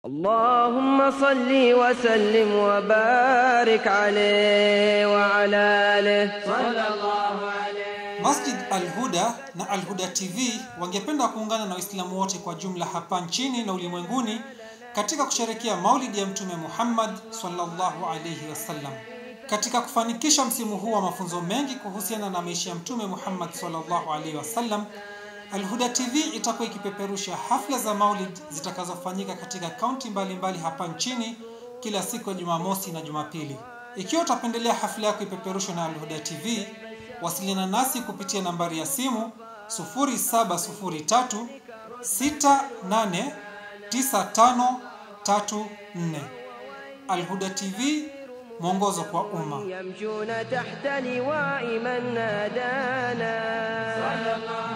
اللهم صل وسلم وبارك عليه وعلى آله صلى الله عليه Masjid Al-Huda na Al-Huda TV wangependa kuungana na Waislamu wote kwa jumla hapa nchini na ulimwenguni katika kusherekea Maulidi ya Mtume Muhammad sallallahu alayhi wasallam. Katika kufanikisha msimu huu wa mafunzo mengi kuhusiana na maisha ya Mtume Muhammad sallallahu alayhi wasallam, Al-Huda TV itakuwa ikipeperusha hafla za Maulid zitakazofanyika katika kaunti mbalimbali hapa nchini kila siku ya Jumamosi na Jumapili. Ikiwa utapendelea hafla yako ipeperushwe na Al-Huda TV, wasiliana nasi kupitia nambari ya simu 0703 689534. Al-Huda TV, mwongozo kwa umma. يمشون تحت لواء من نادانا صلى الله